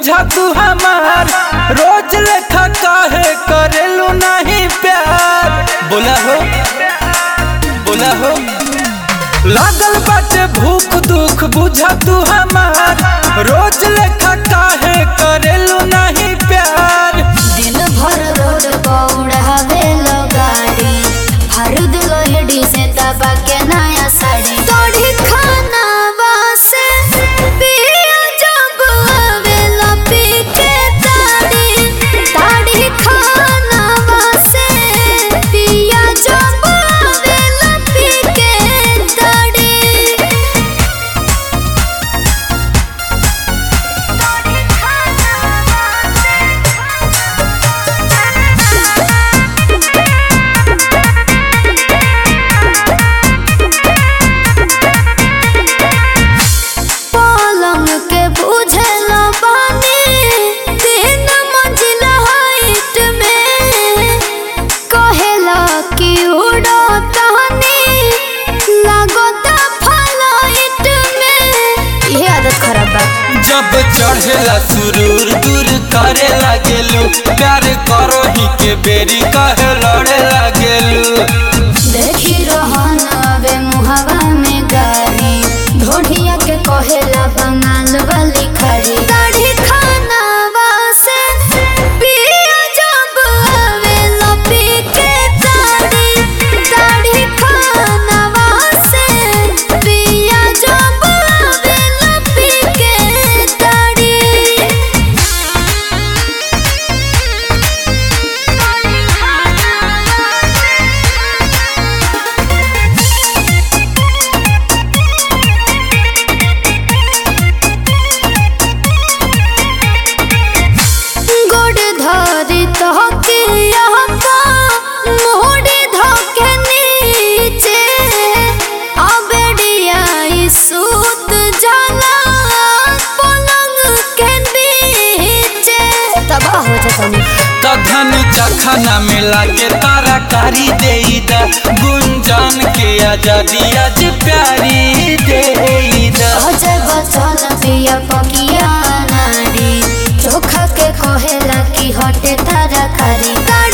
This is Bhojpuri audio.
बुझा तू हमार रोज लेखा काहे करेलू नहीं प्यार बोला हो बोला हो लागल बाटे भूख दुख बुझा तू हमार रोज लेखा काहे करेलू नहीं प्यार दिन भर रोड पौड़ावे लो गाड़ी हर दिलो हेडी से दबा के नया साड़ी तोड़ी खाना वासे पिया जब आवेला पी के ताड़ी ताड़ी खाना वासे पिया जब आवेला पी के ताड़ी पलंग के बुझल बानी तीन मंजिला हाइट में कहेला कि उड़ो तहनी लागता फ्लाइट में ये आदत खराब बा जब चढ़ेला सुरूर दूर करे लागेलू प्यार करो ही के बेरी कहे लड़े लागेलू देखी रहन अबे मुहवा में गाड़ी ढोढ़िया के कहेला बंगाल वाली खड़ी दाढ़ी खाना वासे पिया जब आवेला पी के दाढ़ी दाढ़ी खाना वासे पिया जब आवेला पी के दाढ़ी गोड़ धरी तहके यहाँ मोड़ी धोके नीचे अबेडिया सूत जाला पलंग के बीचे तबाह हो जाता तधन चखना मिला के तारा कारी दे गुंजन के आजादी आज प्यारी दे अजय बचन पिया पकिया नारी चोखा के कहेला कि हटे तारा खारी गाड़ी